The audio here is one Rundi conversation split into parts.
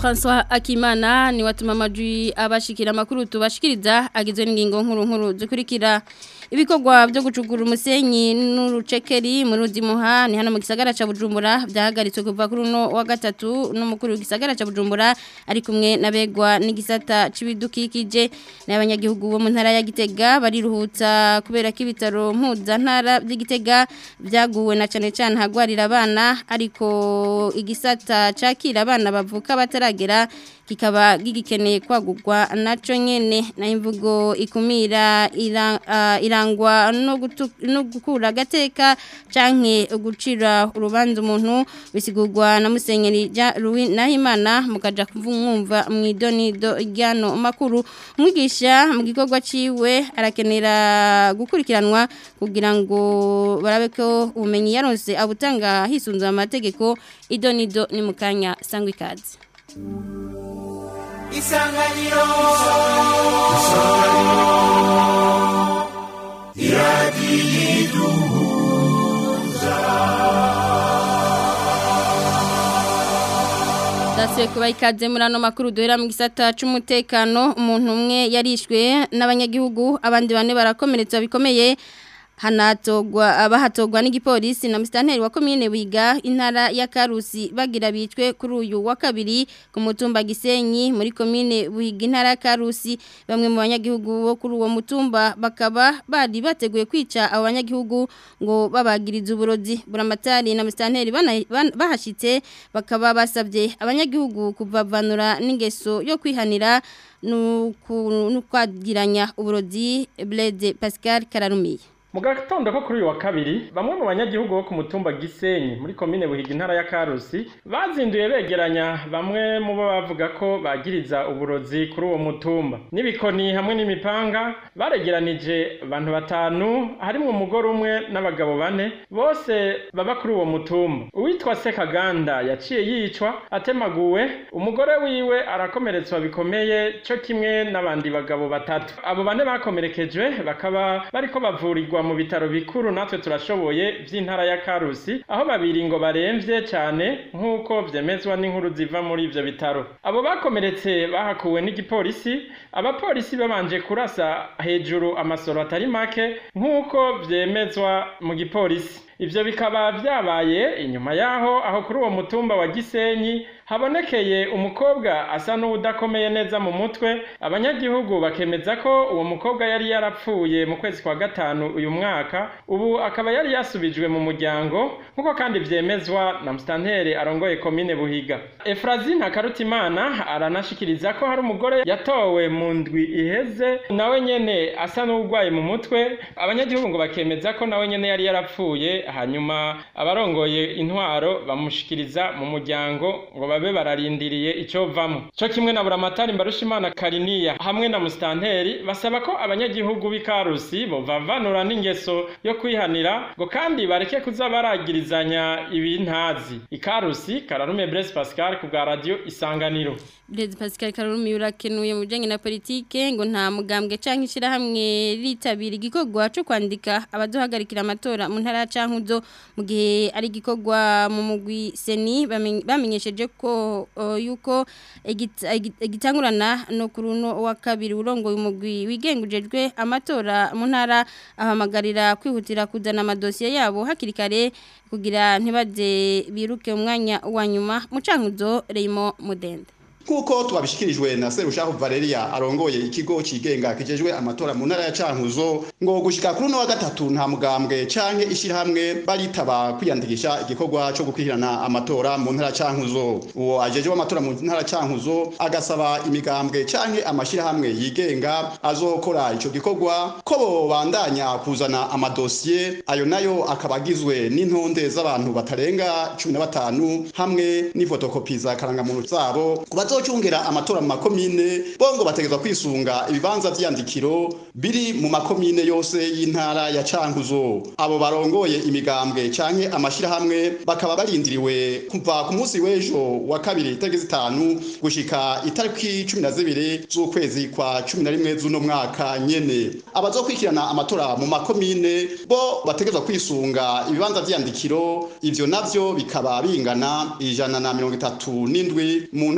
François Akimana ni watuma amajwi abashikira amakuru tubashikiriza agizwe n'ingingo nkuru nkuru zikurikira ibikorwa byo gucugura umusenyi n'urucekeri mu ruzimuha ni hano mu gisagara ca Bujumbura byahagaritswe kuva kuri uno wa gatatu n'umukuru w'igisagara ca Bujumbura ari kumwe nabegwa n'igisata c'ibidukikije n'abanyagihugu bo mu ntara ya Gitega bariruhutsa kubera ko ibitaro mpuza ntara by'Igitega byaguwe na cane cane hagwarira abana ariko igisata cakira abana bavuka bataragera kikaba gigikeneye kwagurwa naco nyene na imvugo ikumira ira, uh, irangwa no, gutu, no gukura gateka canke gucira urubanza umuntu bisigurwa na musenyeri ja Louis Nahimana mukaja kumwumva mwidonido ryano makuru mwigisha mu gikorwa ciwe arakenera gukurikiranwa kugira ngo barabe ko ubumenyi yaronse abutanga hisunzwe amategeko idonido ni mukanya sangwa ikaze isanganiro isanganiro iradiyiduhuza Dasiwe kuba ikaze muri ano makuru duhera mu gisata c'umutekano umuntu umwe yarishwe n'abanyagihugu abandi bane barakomeretswa bikomeye hanatogwa abahatogwa n'igipolisi na mustanteri wa commune wiga intara ya Karusi bagira bicwe kuri uyu wa kabiri ku mutumba Gisenyi muri commune wiga intara ya Karusi bamwe mu banyagihugu bo kuri uwo mutumba bakaba bari bateguye kwica abo banyagihugu ngo babagiriza uburozi buramatari na mustanteri bahashitse bakaba basabye abanyagihugu kuvavanura n'ingeso yo kwihanira nukwagiranya uburozi Blaise Pascal Kararumiye mu gatondo ko kuri uyu wa kabiri bamwe mu banyagihugu bo ku mutumba Gisenyi muri komine Buhiga intara ya Karusi bazinduye begeranya bamwe mu bo bavuga ko bagiriza uburozi kuri uwo mutumba n'ibikoni hamwe n'imipanga baregeranije abantu batanu harimo umugore umwe n'abagabo bane bose baba kuri uwo mutumba uwitwa Sekaganda yaciye yicwa atemaguwe umugore wiwe arakomeretswa bikomeye cyo kimwe n'abandi bagabo batatu abo bane bakomerekejwe bakaba bariko bavurirwa mu bitaro bikuru natwe turashoboye by'intara ya Karusi aho babiri ngo baremvye cyane nk'uko vyemezwa n'inkuru ziva muri ivyo bitaro abo bakomeretse bahakuwe n'igipolisi abapolisi babanje kurasa hejuru amasoro atari make nk'uko vyemezwa mu gipolisi ivyo bikaba vyabaye inyuma yaho aho kuri uwo mutumba wa Gisenyi habonekeye umukobwa asa n'udakomeye neza mu mutwe abanyagihugu bakemeza ko uwo mukobwa yari yarapfuye mu kwezi kwa gatanu uyu mwaka ubu akaba yari yasubijwe mu muryango nk'uko kandi vyemezwa na mustanteri arongoye komine Buhiga Efrazi Ntakarutimana aranashikiriza ko hari umugore yatowe mu ndwi iheze nawe nyene asa n'urwaye mu mutwe abanyagihugu ngo bakemeza ko nawe nyene yari yarapfuye hanyuma abarongoye intwaro bamushikiriza mu muryango ngo babe bararindiriye icyo vamo cyo kimwe na buramatari mbarushimana kariniya hamwe na mustanteri basaba ko abanyagihugu b'ikarusi bovavanura n'ingeso yo kwihanira ngo kandi bareke kuza baragirizanya ibintazi ikarusi kararume Blaise Pascal ku bwa radio isanganiro Blaise Pascal Karurumi urakenuye mu bijanye na politike ngo nta mugambwe canke ishirahamwe ritabira igikorwa cyo kwandika abaduhagarikira amatora mu ntara ya Cankuzo mu gihe ari igikorwa mu mugwi Seni bamenyesheje ko uh, yuko igitangurana no kuruno wa kabiri urongoye umugwi wigengujejwe amatora mu ntara ahamagarira kwihutira kuzana amadosiye yabo hakiri kare kugira ntibaze biruke umwanya wa nyuma mu Cankuzo Reymo Mudende Kuko twabishikirijwe na Serushaho Valeria arongoye ikigo cigenge kijejwe amatora mu ntara ya Cankuzo ngo gushika kuri no wa gatatu nta mugambwe canke ishirahamwe baritaba kwiyandikisha igikorwa cyo gukwirana amatora mu ntara ya Cankuzo uwo ajejwe amatora mu ntara ya Cankuzo agasaba imigambwe canke amashirahamwe yigenga azokora ico gikorwa ko bo bandanya kuzana amadosiye ayo nayo akabagizwe n'intonde z'abantu batarenga 15 hamwe n'ifotokopi za karangamuntu zabo kubazo bazocungera amatora mu makomine bongo bategezwa kwisunga ibibanza vy'iyandikiro biri mu makomine yose y'intara ya Cankuzo abo barongoye imigambwe canke amashirahamwe bakaba barindiriwe kuva ku munsi w'ejo wa kabiri itariki zitanu gushika itariki cumi na zibiri z'ukwezi kwa cumi na rimwe z'uno mwaka nyene abazokurikirana amatora mu makomine bo bategezwa kwisunga ibibanza vy'iyandikiro ivyo navyo bikaba bingana ijana na mirongo itatu n'indwi mu ntara yose ya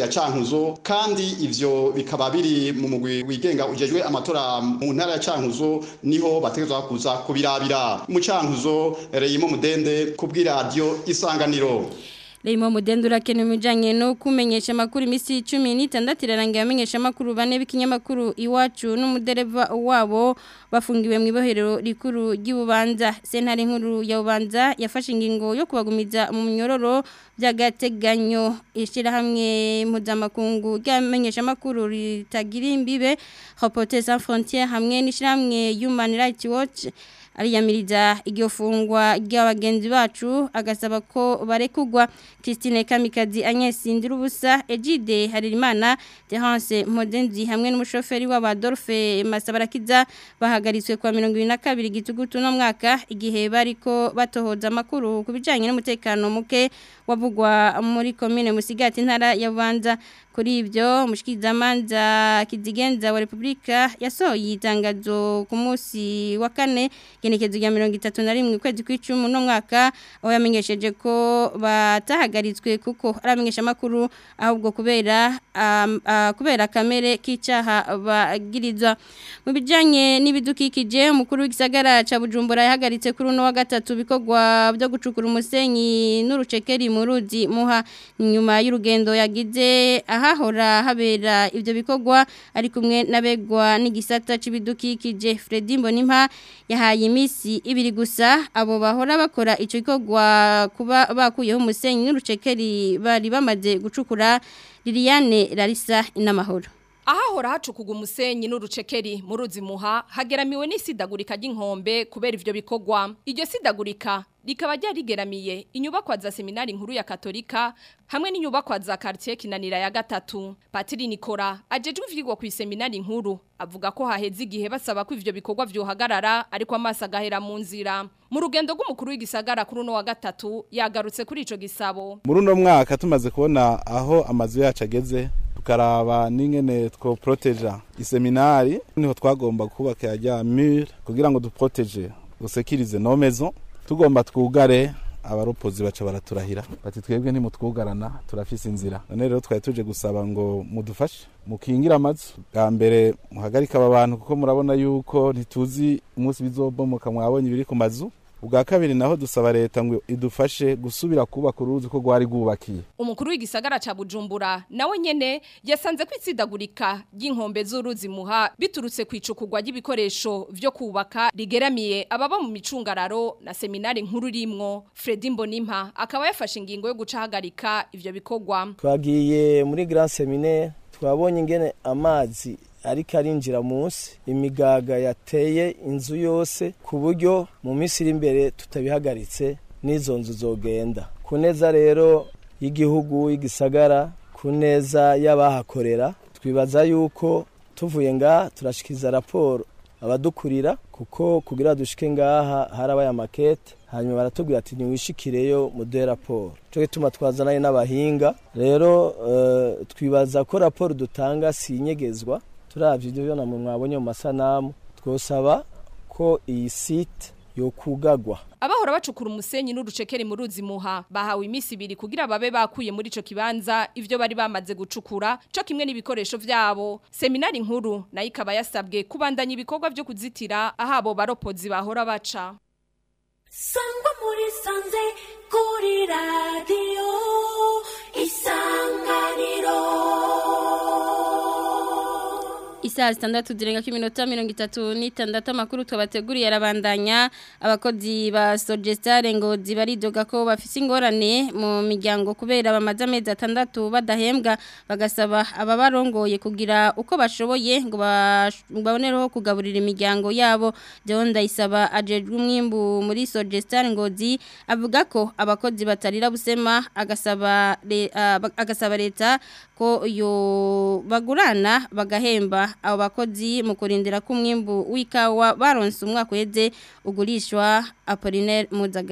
ya Cankuzo kandi ivyo bikaba biri mu mugwi wigenga ujejwe amatora mu ntara ya Cankuzo niho bategezwa kuza kubirabira mu Cankuzo Reyimo Mudende kubwira radio Isanganiro Leimo mudendo urakene mujanye no kumenyesha makuru imisi 16 irarangiye amenyesha makuru bane b'ikinyamakuru iwacu n'umudereva wabo bafungiwe mu ibohero rikuru ry'ubanza sentare nkuru ya ubanza yafashe ingingo yo kubagumiza mu myororo by'agateganyo ishira hamwe mpuzamakungu ryamenyesha makuru ritagira imbibe Reporters sans frontières hamwe n'ishiramwe Human Rights Watch ariyamiriza iryo fungwa ry'abagenzi bacu agasaba ko barekugwa Christine Kamikazi Agnes Ndirubusa Egide Haririmana Terence Modenzi hamwe n'umushoferi wa Adolphe Masabarakiza bahagaritswe kwa 22 gitugutu no mwaka igihe bariko batohoza makuru kubijanye n'umutekano muke wavugwa muri commune Musigati ntara ya Bubanza kuri ibyo mushikirizamanza kizigenza wa Republika yasohoye itangazo ku munsi wa kane genekezo rya 31 kwezi kw'icumi no mwaka aho yamenyesheje ko batahagaritswe kuko aramenyesha makuru ahubwo kubera um, uh, kubera kamere k'icaha bagirizwa mu bijanye n'ibidukikije umukuru w'igisagara ca Bujumbura yahagaritse kuri uno wa gatatu bikogwa byo gucukura umusenyi n'urucekeri mu ruzi muha nyuma y'urugendo yagize ahahora habera ibyo bikogwa ari kumwe n'abegwa n'igisata c'ibidukikije Fredy Mbonimpa yahaye imisi ibiri gusa abo bahora bakora ico gikogwa kuba bakuyeho umusenyi n'urucekeri bari bamaze gucukura Liliane Larissa inamahoro ahahora hacukuga umusenyi n'urucekeri mu ruzi muha hageramiwe n'isidagurika ry'inkombe kubera ivyo bikogwa iryo sidagurika rikaba ryarigeramiye inyubakwa za seminari nkuru ya katolika hamwe n'inyubakwa za quartier kinanira ya gatatu Patiri Nikora ajejwe ivyigwa ku seminari nkuru avuga ko haheze igihe basaba ko ivyo bikorwa vyohagarara ariko amaso agahera mu nzira mu rugendo rw'umukuru w'igisagara kuri uno wa gatatu yagarutse kuri ico gisabo muri uno mwaka tumaze kubona aho amazu yacu ageze tukaraba n'ingene two proteja iseminari niho twagomba kubaka ya mur kugira ngo duproteje dusekirize no maison tugomba twugare abaropozi baca baraturahira bati twebwe ntimutwugarana turafise inzira none rero twari tuje gusaba ngo mudufashe mukingira amazu bwa mbere muhagarika aba bantu kuko murabona yuko ntituzi umunsi bizobomoka mwabonye ibiri ku mazu ubwa kabiri naho dusaba leta ngo idufashe gusubira kubaka uruzi ko rwari rwubakiye umukuru w'igisagara ca Bujumbura nawe nyene yasanze ko itsidagurika ry'inkombe z'uruzi muha biturutse kwicukurwa ry'ibikoresho vyo kubaka rigeramiye ababa mu micungararo na seminari nkuru rimwo Fredy Mbonimpa akaba yafashe ingingo yo gucahagarika ivyo bikorwa twagiye muri Grand Seminaire twabonye ingene amazi ariko arinjira munsi imigaga yateye inzu yose ku buryo mu minsi iri imbere tutabihagaritse n'izo nzu zogenda ku neza rero y'igihugu y'igisagara ku neza y'abahakorera twibaza yuko tuvuye ngaha turashikiriza raporo abadukurira kuko kugira dushike ngaha harabaye amakete hanyuma baratubwira ati ntiwishikireyo muduhe raporo cyo gituma twazanaye n'abahinga rero uh, twibaza ko raporo dutanga si inyegezwa turavye ibyo byo namwe mwabonye mu masanamu twosaba ko iyi site yokugagwa abahora bacukura umusenyi n'urucekeri mu ruzi muha bahawe imisi ibiri kugira babe bakuye muri ico kibanza ivyo bari bamaze gucukura co kimwe n'ibikoresho vyabo seminari nkuru nayo ikaba yasabwe kubandanya ibikorwa vyo kuzitira ahabo baropozi bahora baca sangwa muri sanze kuri radiyo isanganiro Isaa zitandatu zirenga ko iminota mirongo itatu n'itandatu amakuru twabateguriye arabandanya abakozi ba Sogestare ngo zibaridoga ko bafise ingorane mu miryango kubera bamaze amezi atandatu badahembwa bagasaba ababarongoye kugira uko bashoboye ngo babonereho kugaburira imiryango yabo John Ndayisaba ajejwe umwimbu muri Sogestare ngozi avuga ko abakozi batarira busema agasaba agasaba leta ko yo bagurana bagahemba abo bakozi mu kurindira ko umwimbu w'ikawa baronse umwaka uheze ugurishwa Apollinaire Muzagara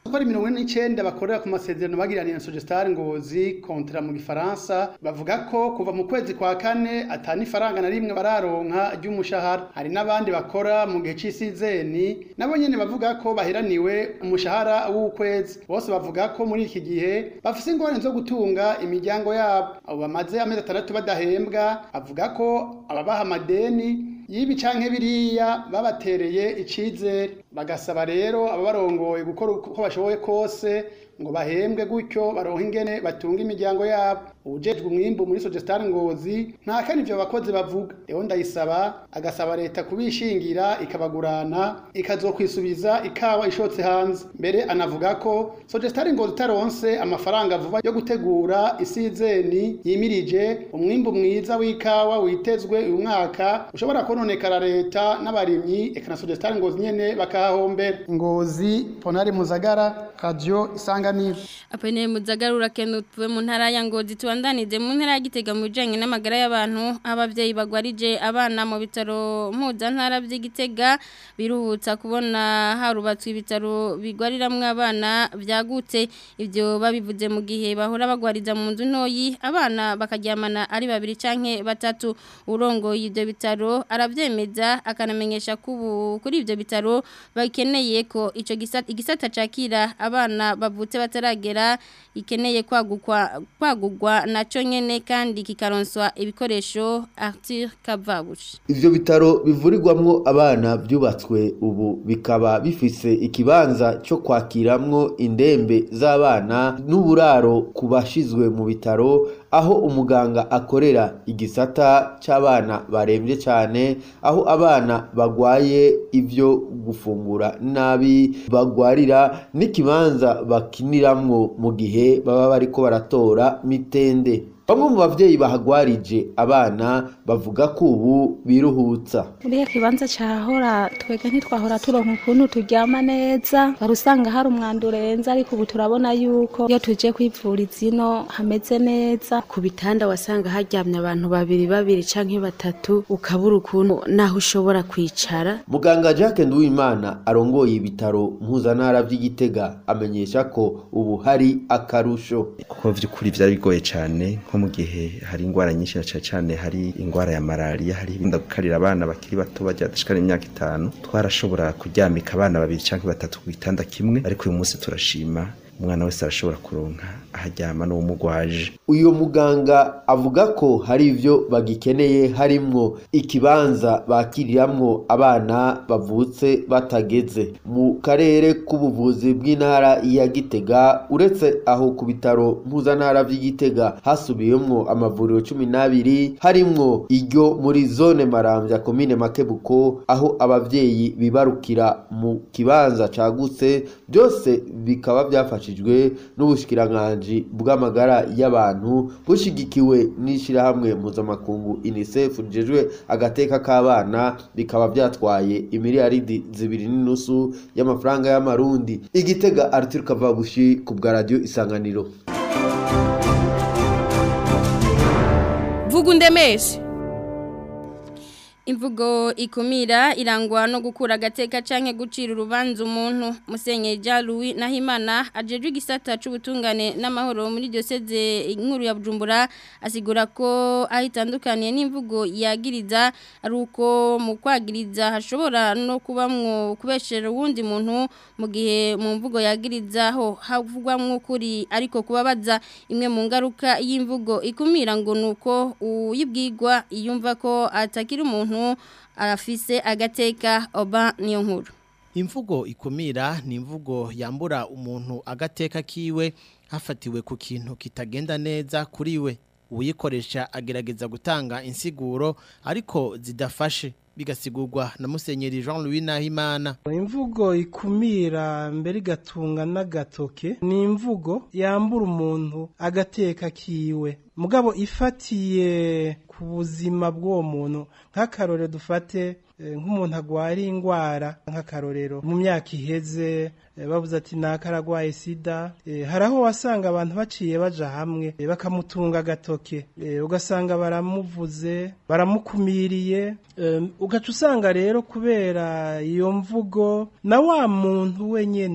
kuko ari mirongo ine n'icenda bakorera ku masezerano bagiraniye na Sogestar Ngozi kontra mu gifaransa bavuga ko kuva mu kwezi kwa kane atani ifaranga na rimwe bararonka ry'umushahara hari n'abandi bakora mu gihe c'isizeni nabo nyene bavuga ko baheraniwe umushahara w'ukwezi bose bavuga ko muri iki gihe bafise ingorane zo gutunga imiryango yabo abo bamaze amezi atandatu badahembwa bavuga ko ababaha amadeni yibi canke biriya babatereye icizere bagasaba rero ababarongoye gukora uko bashoboye kose ngo bahembwe gutyo baronke ingene batunga imiryango yabo ubujejwe umwimbu muri Sogestar Ngozi nta kandi ivyo bakozi bavuga rero ndayisaba agasaba leta kubishingira ikabagurana ikazokwisubiza ikawa ishotse hanze mbere anavuga ko Sogestar Ngozi taronse amafaranga vuba yo gutegura isizeni yimirije umwimbu mwiza w'ikawa witezwe uyu mwaka ushobora kononekara leta n'abarimyi eka na Sogestar Ngozi nyene bakahahombera Ngozi Ponari Muzagara Radio Isanganiro Apene muzagarura kenu tuwe mu ntara ya Ngozi tuandanize mu ntara ya Gitega mu bijanye n'amagara y'abantu abavyeyi bagwarije abana mu bitaro mpuza ntara by'Igitega biruhutsa kubona harubatswe ibitaro bigwariramwe abana byagutse ivyo babivuze mu gihe bahora bagwariza mu nzu ntoyi abana bakaryamana ari babiri canke batatu urongoye ivyo bitaro aravyemeza akanamenyesha kubu kuri ivyo bitaro bakeneye ko ico gisata igisata cakira abana bavutse bataragera ikeneye kwagukwa kwagugwa naco nyene kandi kikaronswa ibikoresho Arthur Kavabushi Ivyo bitaro bivurirwamwo abana byubatswe ubu bikaba bifise ikibanza cyo kwakiramwo indembe z'abana n'uburaro ku bashizwe mu bitaro aho umuganga akorera igisata c'abana barembye cyane aho abana bagwaye ivyo gufungura nabi bagwarira n'ikibanza bakiniramwo mu gihe baba bariko baratora mitende bamwe mu bavyeyi bahagwarije abana bavuga ko ubu biruhutsa Uriya kibanza cahora twega ntitwahora turonka ukuntu turyama neza wari usanga hari umwanda urenze ariko ubu turabona yuko iyo tuje kwivuriza ino hameze neza ku bitanda wasanga haryamye abantu babiri babiri canke batatu ukabura ukuntu naho ushobora kwicara muganga Jacques Nduwimana arongoye ibitaro mpuzantara vy'Igitega amenyesha ko ubu hari akarusho kuko vy'ukuri vyari bigoye cane nko mu gihe hari ingwara nyinshi na cane cane hari ingwara ya malaria hari ibinda gukarira abana bakiri bato baja dashikana imyaka itanu twarashobora kuryamika abana babiri canke batatu ku gitanda kimwe ariko uyu munsi turashima umwana wese arashobora kuronka aharyama n'uwumugwaje uyu muganga avuga ko hari ivyo bagikeneye harimwo ikibanza bakiriramwo abana bavutse batageze mu karere k'ubuvuzi bw'intara ya Gitega uretse aho ku bitaro mpuzantara vy'Igitega hasubiyemwo amavuriro cumi n'abiri harimwo iryo muri zone Maramvya komine Makebuko aho abavyeyi bibarukira mu kibanza cagutse byose bikaba byafashijwe n'ubushikiranganji bw'amagara y'abantu bushigikiwe n'ishirahamwe mpuzamakungu UNICEF rijejwe agateka k'abana bikaba byatwaye imiliyaridi zibiri n'inusu y'amafaranga y'amarundi igitega Arthur Kavabushi ku bwa radio isanganiro vuga undemeshe Imvugo ikumira irangwa no gukura agateka canke gucira urubanza umuntu Musenye Louis Nahimana ajejwe igisata c'ubutungane n'amahoro muri diocese inkuru ya Bujumbura asigura ko ahitandukaniye n'imvugo yagiriza ari uko mu kwagiriza hashobora no kubamwo kubeshera uwundi muntu mu gihe mu mvugo yagirizaho havugwamwo kuri ariko kubabaza imwe mu ngaruka y'imvugo ikumira ngo nuko uyibwirwa iyumva ko atakira umuntu arafise agateka oba niyo nkuru imvugo ikumira ni imvugo yambura umuntu agateka kiwe hafatiwe ku kintu kitagenda neza kuri we uyikoresha agerageza gutanga insiguro ariko zidafashe bigasigurwa na musenyeri Jean Louis Nahimana imvugo ikumira mbere igatunga n'agatoke ni imvugo yambura umuntu agateka kiwe mugabo ifatiye ku buzima bw'uwo muntu nk'akarorero dufate nk'umuntu agwara indwara nk'akarorero mu myaka iheze bavuze ati ntakaragwaye sida hari aho wasanga abantu baciye baja hamwe bakamutunga agatoke ugasanga baramuvuze baramukumiriye ugaca usanga rero kubera iyo mvugo na wa muntu wenyine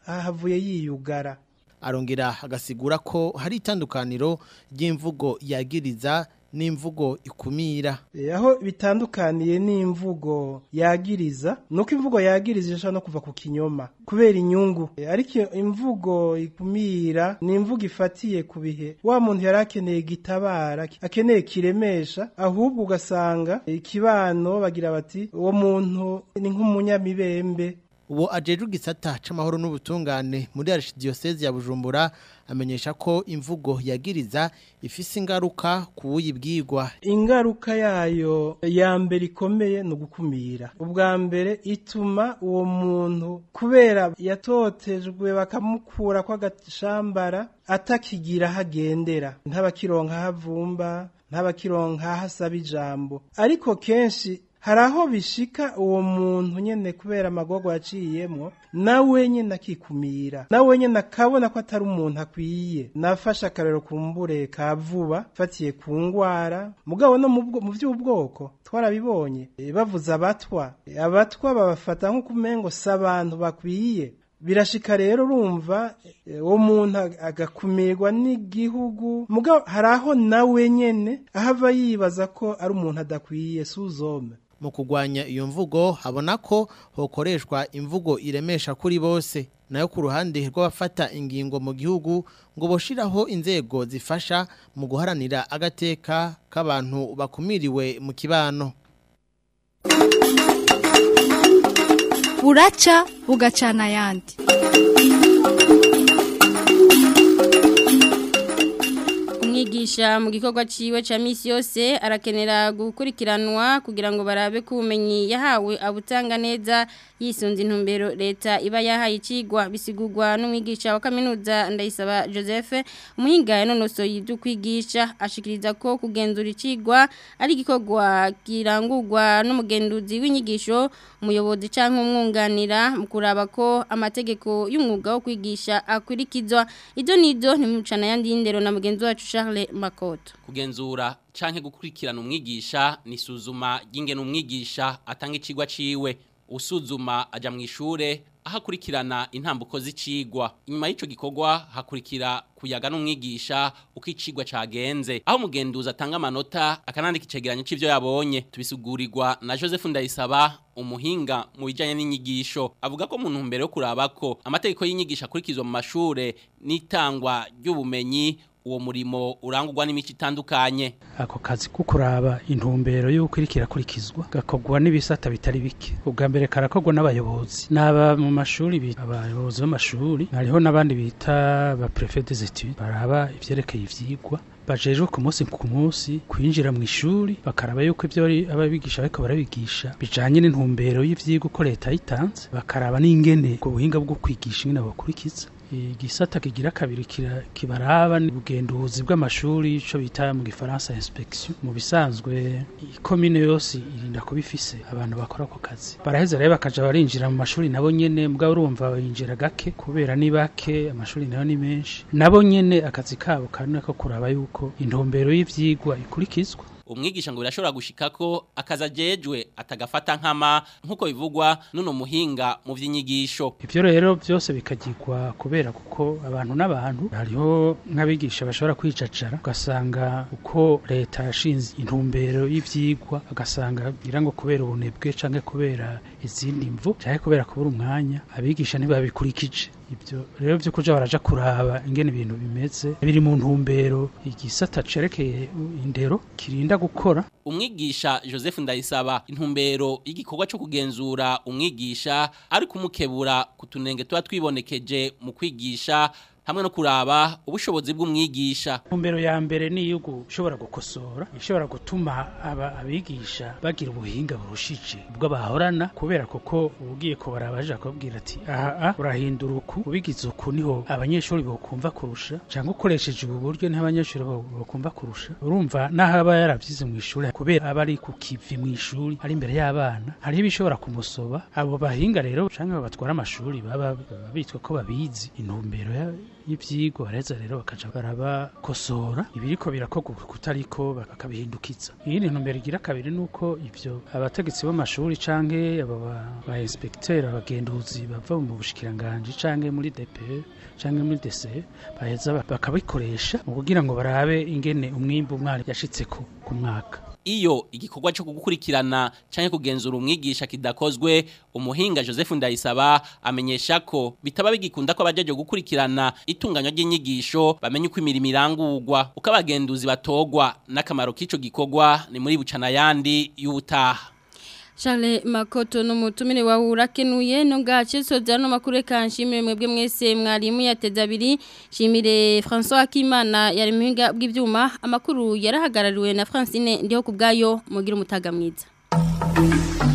ahavuye yiyugara arongera agasigura ko hari itandukaniro ry'imvugo yagiriza n'imvugo ikumira E, aho bitandukaniye n'imvugo yagiriza nuko imvugo yagiriza ishobora no kuva ku kinyoma kubera inyungu E, ariko imvugo ikumira ni imvugo ifatiye ku bihe wa muntu yari akeneye gitabara akeneye kiremesha ahubwo ugasanga ikibano bagira bati uwo muntu ni nk'umunyamibembe uwo ajejwe igisata c'amahoro n'ubutungane muri archdiocese ya Bujumbura amenyesha ko imvugo yagiriza ifise ingaruka ku wuyibwirwa ingaruka yayo ya mbere ikomeye ni ugukumira ubwa mbere ituma uwo muntu kubera yatotejwe bakamukura kw'agashambara atakigira aho agendera ntabakironka aho avumba ntabakironka aho asaba ijambo ariko kenshi hari aho bishika uwo muntu nyene kubera amagogo yaciyemwo nawe nyene akikumira nawe nyene akabona ko atari umuntu akwiye nafashe akarero kumbure ka vuba fatiye ku ngwara mugabo no mu bwo- mu vy'ubwoko twarabibonye E, bavuze abatwa E, abatwa babafata nk'uko umengo si abantu bakwiye birashika rero urumva eh, uwo muntu ag- agakumirwa n'igihugu mugabo hari aho nawe nyene ahava yibaza ko ari umuntu adakwiye suzome mu kugwanya iyo mvugo habona ko hokoreshwa imvugo iremesha kuri bose nayo ku ruhande rw'abafata ingingo mu gihugu ngo boshiraho inzego zifasha mu guharanira agateka k'abantu bakumiriwe mu kibano buraca bugacana ayandi umwigisha mu gikorwa ciwe ca misi yose arakenera gukurikiranwa kugira ngo barabe ko ubumenyi yahawe abutanga neza yisunze intumbero leta iba yahaye icigwa bisigurwa n'umwigisha wa kaminuza ndayisaba Joseph umuhinga yanonosoye ibyo kwigisha ashikiriza ko kugenzura icigwa ari igikorwa kirangurwa n'umugenduzi w'inyigisho umuyobozi canke umwunganira mu kuraba ko amategeko y'umwuga wo kwigisha akurikizwa izo nizo ntimucana yandi y'indero na mugenzi wacu Charles Makoto kugenzura canke gukurikirana umwigisha ni suzuma ry'ingene umwigisha atanga icigwa ciwe usuzuma aja mu ishure aho akurikirana intambuko z'icigwa inyuma y'ico gikorwa hakurikira kuyaga n'umwigisha uko icigwa cagenze aho umugenduzi atanga amanota akanandika icegeranyo c'ivyo yabonye tubisugurirwa na Joseph Ndayisaba umuhinga mu bijanye n'inyigisho avuga ko mu ntumbero yo kuraba ko amategeko y'inyigisho akurikizwa mu mashure n'itangwa ry'ubumenyi uwo murimo urangurwa n'imico itandukanye ako kazi ko kuraba intumbero y'uko iriko irakurikizwa gakorwa n'ibisata bitari bike ubwa mbere karakorwa n'abayobozi n'aba mu mashuri bita abayobozi b'amashuri hariho n'abandi bita ba prefet des études baraba ivyerekeye ivyigwa bajejwe ku munsi ku munsi kwinjira mu ishuri bakaraba yuko ibyo bari ababigisha bariko barabigisha bijanye n'intumbero y'ivyigwa uko leta yitanze bakaraba n'ingene ubwo buhinga bwo kwigisha ingene bakurikiza igisata kigira kabiri kira- kibaraba ni ubugenduzi bw'amashuri ico bita mu gifaransa inspection mu bisanzwe ikomine yose irinda kuba ifise abantu bakora ako kazi baraheza rero bakaja barinjira mu mashuri nabo nyene mugabo urumva bayinjira gake kubera ni bake amashuri nayo ni menshi nabo nyene akazi kabo kanone ko kuraba yuko intumbero y'ivyigwa ikurikizwa umwigisha ngo birashobora gushika ko akaza jejwe atagafata nkama nkuko bivugwa nuno muhinga mu vy'inyigisho Ivyo rero byose bikagirwa kubera kuko abantu n'abantu hariho nk'abigisha bashobora kwicacara ugasanga uko leta yashinze intumbero y'ivyigwa agasanga ngira ngo kubera ubunebwe canke kubera izindi mvu canke kubera kubura umwanya abigisha ntibabikurikije ibyo rero vyo kuja baraja kuraba ingene ibintu bimeze biri mu ntumbero igisata cerekeye indero kirinda gukora umwigisha Joseph Ndayisaba intumbero y'igikorwa cyo kugenzura umwigisha ari kumukebura kutunenge tuba twibonekeje mu kwigisha hamwe no kuraba ubushobozi bw'umwigisha Ntumbero ya mbere ni iyo gushobora gukosora ishobora gutuma aba abigisha bagira ubuhinga burushije ubwo bahorana kubera kuko ugiye kubara abaje akabwira ati aha ah, urahindura uku ubigize uku niho abanyeshuri bokumva kurusha cyangwa ukoresheje ubu buryo niho abanyeshuri bo- bokumva kurusha urumva naho aba yaravyize mu ishuri kubera aba ari ku kivi mu ishuri ari imbere y'abana hariho ibishobora kumusoba abo bahinga rero canke batwara amashuri baba baba bitwa ko babizi intumbero ya- y'ivyigwa bareza rero bakaja barabakosora ibiriko birakorwa kutariko bakabihindukiza iyindi ntumbero igira kabiri nuko ivyo abategetsi b'amashuri canke aba ba- ba inspecteur abagenduzi bava mu bushikiranganje canke muri DPE canke muri DCE baheza ba- bakabikoresha mu kugira ngo barabe ingene umwimbu umwari yashitseko ku mwaka iyo igikorwa cyo gukurikirana canke kugenzura umwigisha kidakozwe umuhinga Joseph Ndayisaba amenyesha ko bitaba bigikunda ko abajeje gukurikirana itunganywa ry'inyigisho bamenye uko imirimo irangurwa uko abagenduzi batogwa n'akamaro k'ico gikorwa ni muri bucana yandi y'ubutaha Charles Makoto n'umutumire wa urakenuye no gace soza no makuru kanshimire mwebwe mwese mwarimu yateza abiri shimire François Akimana yari muhinga bw'ivyuma amakuru yarahagarariwe na Francine ndiho kubgayo mugira umutaga mwiza